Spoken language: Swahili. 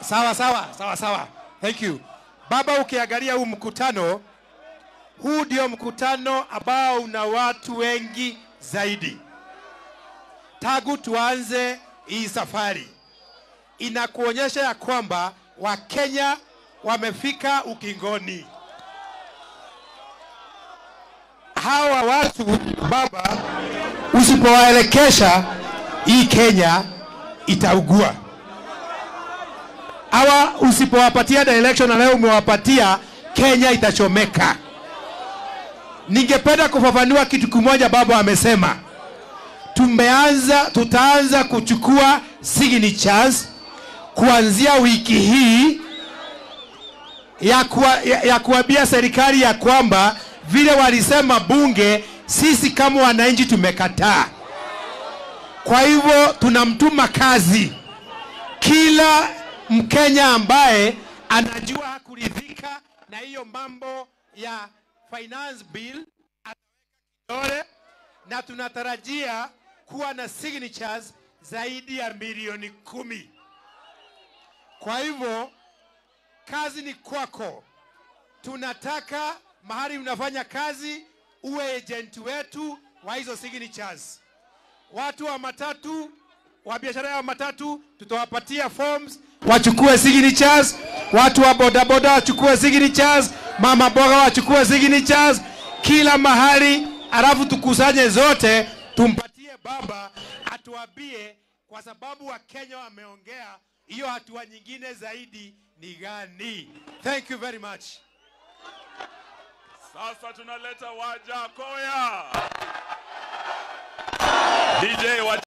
Sawa sawa sawa sawa, thank you baba. Ukiangalia huu mkutano, huu ndio mkutano ambao una watu wengi zaidi tangu tuanze hii safari. Inakuonyesha ya kwamba Wakenya wamefika ukingoni. Hawa watu baba, usipowaelekesha hii Kenya itaugua. Hawa usipowapatia direction na leo umewapatia, Kenya itachomeka. Ningependa kufafanua kitu kimoja baba amesema. Tumeanza, tutaanza kuchukua signatures kuanzia wiki hii ya, kuwa, ya, ya kuambia serikali ya kwamba vile walisema bunge, sisi kama wananchi tumekataa. Kwa hivyo tunamtuma kazi kila Mkenya ambaye anajua hakuridhika na hiyo mambo ya finance bill ataweka kidole, na tunatarajia kuwa na signatures zaidi ya milioni kumi. Kwa hivyo kazi ni kwako. Tunataka mahali unafanya kazi uwe agent wetu wa hizo signatures. Watu wa matatu wa biashara ya matatu tutawapatia forms wachukue signatures, watu wa bodaboda wachukue signatures, mama boga wachukue signatures, kila mahali, alafu tukusanye zote tumpatie baba atuambie, kwa sababu Wakenya wameongea, hiyo hatua nyingine zaidi ni gani? Thank you very much. Sasa tunaleta Wajakoya. DJ wa